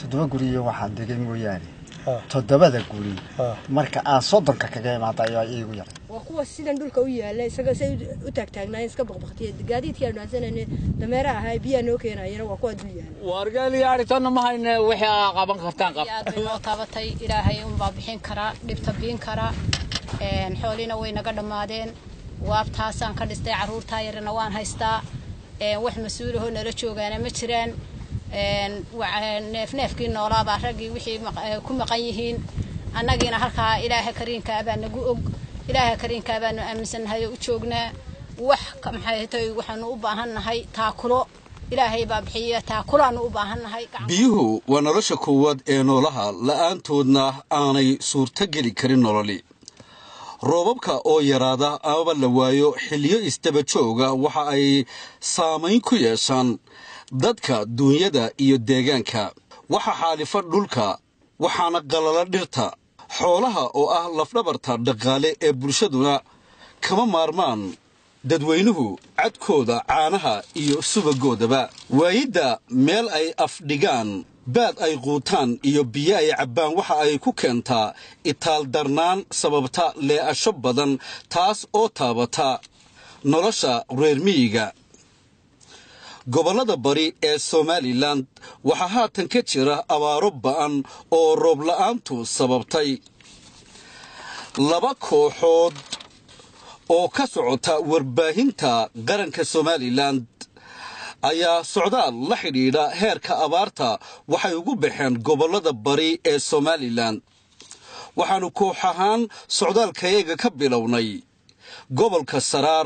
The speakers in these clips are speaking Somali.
toddoba guriyo waxaan degay mooyaane toddobada guri marka aan soddonka kaga imaada ayaa iigu yar waa kuwa sidan dhulka u yaala isaga say u taagtaagnaayeen iska baqbaqtiya gaadiidkii aan dhaansanayne dameeraha ahaa biyaa noo keenayana waa kuwa dul yaala wargaaliyaadhitonna ma hayne wixii aa qaban kartaan qab aad bay noo taabatay ilaahay unbaa bixin karaa dhibta biin karaa xooliina way naga dhammaadeen waabtaasaan ka dhistay carruurtaa yarina waan haystaa wax mas-uulahoo nala joogaana ma jiraan neefneefkii noolaabaa raggii wixii ku maqan yihiin annagiina halkaa ilaaha kariinkaa baa nagu og ilaaha kariinkaa baanu aaminsannahay oo u joognaa wax maxay tay waxaanu u baahannahay taakulo ilaahay baa bixiya taakulaanu u baahannahay biyuhu waa nolosha koowaad ee noolaha la'aantoodna aanay suurto geli karin nololi roobabka oo yaraada amaba la waayo xilliyo isdaba jooga waxa ay saamayn ku yeeshaan dadka duunyada iyo deegaanka waxa xaalifa dhulka waxaana qalala dhirta xoolaha oo ah lafdhabarta dhaqaale ee bulshaduna kama maarmaan dadweynuhu cadkooda caanaha iyo subagoodaba waayidda meel ay afdhigaan baad ay quutaan iyo biyo ay cabbaan waxa ay ku keentaa itaaldarnaan sababta lee'asho badan taas oo taabata nolosha reer miyiga gobollada bari ee somalilan waxaa haatan ka jira abaaro ba'an oo roob la'aantu sababtay laba kooxood oo ka socota warbaahinta qaranka somalilan ayaa socdaal la xidhiidha heerka abaarta waxay ugu baxeen gobollada bari ee somalilan waxaannu koox ahaan socdaalkayaga ka bilownay gobolka saraar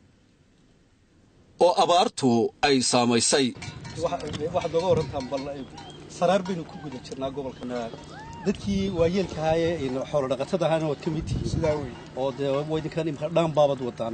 oo abaartu ay saamaysay waxaad nooga warantaan bal saraar baynu ku guda jirnaa gobolkan dadkii waayeelkahaaye xoolo dhaqatada ahaana waad ka mid tihiin sidaa wey oo dee waydinkan imka dhaan baabad wadaan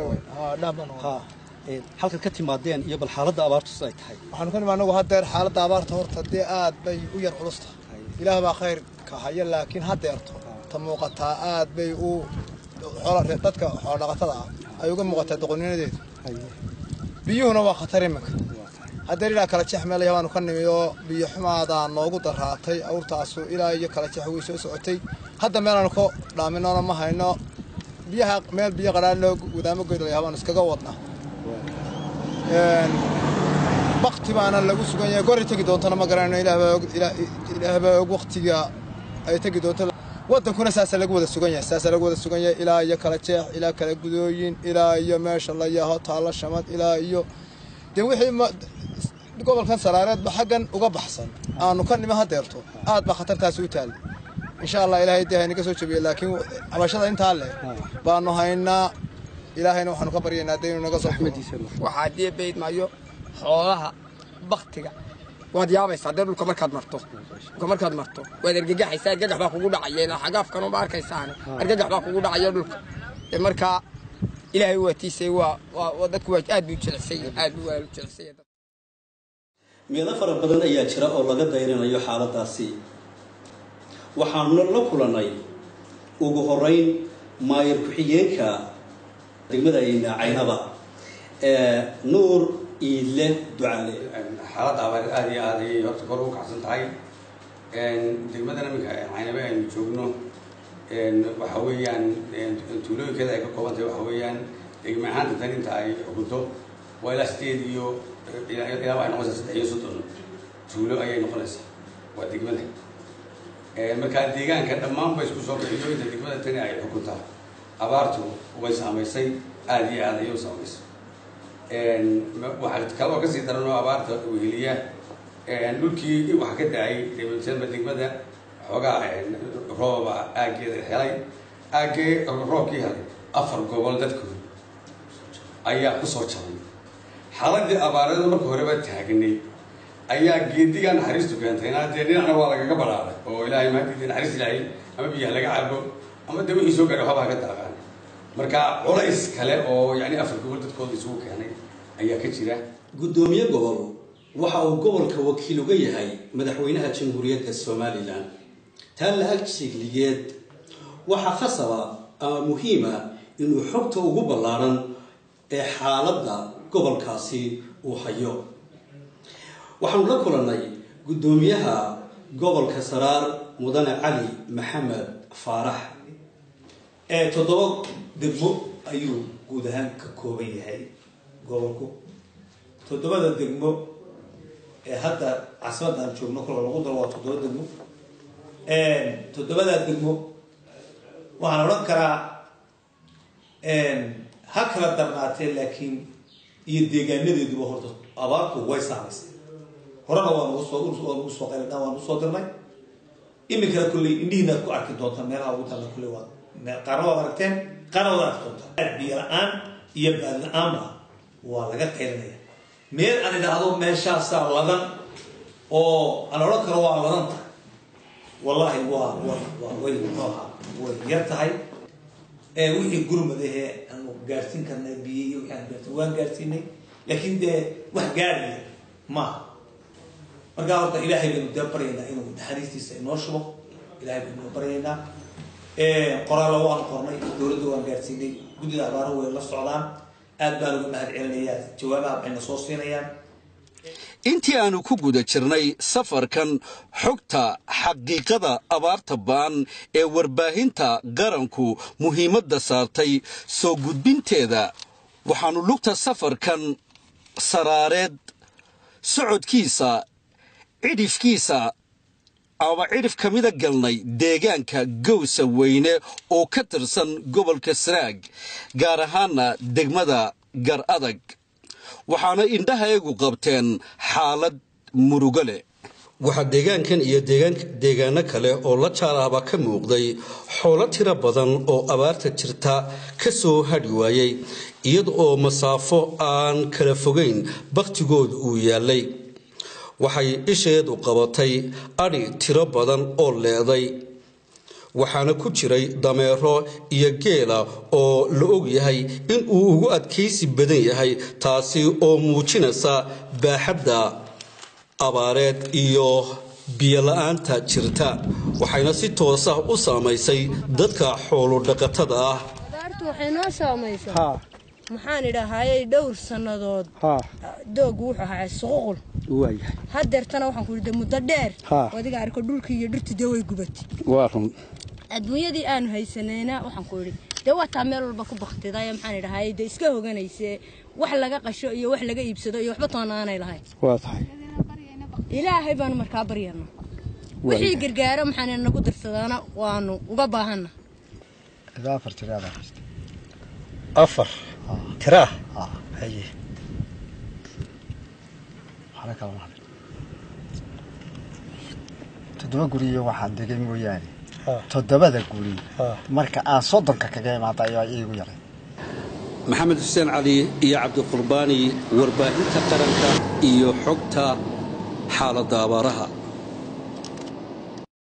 halkan ka timaadeen iyo bal xaaladda abaartu siday tahay waxaanu ka nimi anagu haddeer xaaladda abaarta horta dee aad bay u yar culusta ilaah baa khayr ka haya laakiin haddeerto ta muuqataa aad bay u dadka xoolo dhaqatada ah ay uga muuqataa doqoninadeedu biyuhuna waa khatar iminka haddeer ilaa kala jex meel yabaanu ka nimi oo biyo xumaadaa noogu daraatay awrtaasu ilaa iyo kala jex way soo socotay hadda meelaanu ka dhaaminona ma hayno biyaha meel biyo qadhaanoo wadaamo goydalaya baanu iskaga wadna bakti baana lagu sugan yahay goray tegi doontona ma garanayno ilaahbaa og waktiga ay tegi doonto waddankuna saasa lagu wada sugan yahay saasa lagu wada sugan yahay ilaa iyo kala jeex ilaa kala gudooyin ilaa iyo meesha la yaho taalo shamad ilaa iyo dee wixii gobolkan saraareedba xaggan uga baxsan aanu ka nima hadeerto aad baa khatartaasi u taallay insha allah ilaahay dee haynaga soo jabiye laakiin cabashada intaa leh baanu haynaa ilaahayna waxaanu ka baryaynaa dee inuu naga soo waxaa dee beydmayo xoolaha baktiga waad yaabaysaa dee dhulka markaad marto dhulka markaad marto waad argagaxaysaa argagax baa kugu dhacaya xagaafkanu ma arkaysaane argagax baa kugu dhacaya dhulka dee markaa ilaahay waatiisay waa waa dadku waa aad buu jecelsay aad buu waa jecelsay meelo fara badan ayaa jira oo laga dayrinayo xaaladaasi waxaanu la kulannay ugu horeyn maayar ku-xigeenka degmada caynaba nuur iile ducaale xaaladda abaar aada iyo aad ayay horta kor ugu kacsan tahay degmadan iminka caynabe aynu joogno waxa weeyaan tuulooyinkeeda ay ka kooban tahay waxa weeyaan degme ahaanta tan inta ay xukunto waa ilaa sideed iyo ilaa ay noqonaysaa saddex iyo soddon tuulo ayay noqonaysaa waa degmada markaa deegaanka dhammaan ba isku soo bixiyo inta degmada tani ay xukuntaa abaartu way saamaysay aada iyo aad ayay u saamaysay waxaa kaloo kasii daran oo abaarta weheliya dhulkii waxa ka da-ay dba degmada xoogaa rooba aaggeeda helay aaggee roobkii helay afar gobol dadkooda ayaa kusoo jabay xaaladii abaarada marka horeba taagnay ayaa geedigaa naxariistu keentayna dee dhinacna waa lagaga baraaray oo ilaahay maadidii naxariis ilaahay ama biyaha laga cabo ama dee wixii soo gaadhay waxbaa ka daaqaan marka culays kale oo yani afar gobol dadkooda isugu keenay ayaa ka jira guddoomiye gobol waxa uu gobolka wakiil uga yahay madaxweynaha jamhuuriyadda somalilan taa la-ag sheegligeed waxaa khasaba ama muhiima inuu xogta ugu ballaaran ee xaaladda gobolkaasi uu hayo waxaanu la kulannay guddoomiyaha gobolka saraar mudane cali maxamed faarax ee toddoba degmo ayuu guud ahaan ka kooban yahay gobolku toddobada degmo ee hadda caasimadda aan joogno kolka lagu daro waa toddoba degmo toddobadaa degmo waxaan odhan karaa ha kala darnaatee laakiin iyo deegaanadeeduba horta abaartu way saamaysay horena waa nagu soo waa nagu soo qayladhaan waa nagu soo dirnay iminkana kulley indhihiinaad ku arki doontaa meelaha ugu talla kulley waa qaarna waad aragteen qaarna waad arki doontaa biyo la-aan iyo baad la-aanba waa laga qaylinaya meel aan idhaahdo meeshaasaa ladan oo aan odhan karo waa ladan tahay wallaahi waa waa way nooha way yar tahay wixii gurmadahee aanu gaarsiin karnay biyo iyo wixii aan gaarsiin waan gaarsiinay laakiin dee wax gaaraya maaha markaa horta ilaahay baynu dee baryaynaa inuu naxariistiisa inoo shubo ilahay baynu baryaynaa qoraallo waan qornay dowladda waan gaarsiinay guddida abaaruhu way la socdaan aad baan uga mahad celinayaa jawaabaha waxayna soo siinayaan intii aanu ku guda jirnay safarkan xogta xaqiiqada abaarta ba'an ee warbaahinta qaranku muhiimadda saartay soo gudbinteeda waxaannu lugta safarkan saraareed socodkiisa cidhifkiisa ama cidhif ka mida galnay deegaanka gowsa weyne oo ka tirsan gobolka saraag gaar ahaana degmada gar adag waxaana indhahayagu qabteen xaalad murugo leh waxaa deegaankan iyo deegaano kale oo la jaalaaba ka muuqday xoolo tiro badan oo abaarta jirta ka soo hadhi waayey iyada oo masaafo aan kala fogayn bakhtigooda uu yaallay waxay isheedu qabatay adhi tiro badan oo leeday waxaana ku jiray dameero iyo geela oo la og yahay in uu ugu adkaysi badan yahay taasi oo muujinaysa baaxadda abaareed iyo biyola-aanta jirta waxayna si toosa u saamaysay dadka xoolodhaqatada ah abaartu waxay noo saamaysaa maxaan idhaahayey dhowr sannadood doogu wuxuu ahaa suququl hadeertana waxaan ku idhi muddo dheer adiga arko dhulkii iyo dhirtu dee way gubatay waa run adduunyadii aanu haysanayna waxaan ku idhi dee waataa meel walba ku baktiday maxaan idhahay dee iska hoganayse wax laga qasho iyo wax laga iibsado iyo waxba toona aanay lahayn waa tahay ilaahay baanu markaa baryana wixii gargaaro maxaan nagu darsadaana waanu uga baahanna ilaa afar tiraada afar tiraa haye waxna kala mahad toddoba guri iyo waxaan degay mooyaane toddobada guri marka aan soddonka kaga imaada ayaa iigu yaray maxamed xuseen cali iyo cabdiqurbaani warbaahinta qaranka iyo xogta xaaladda abaaraha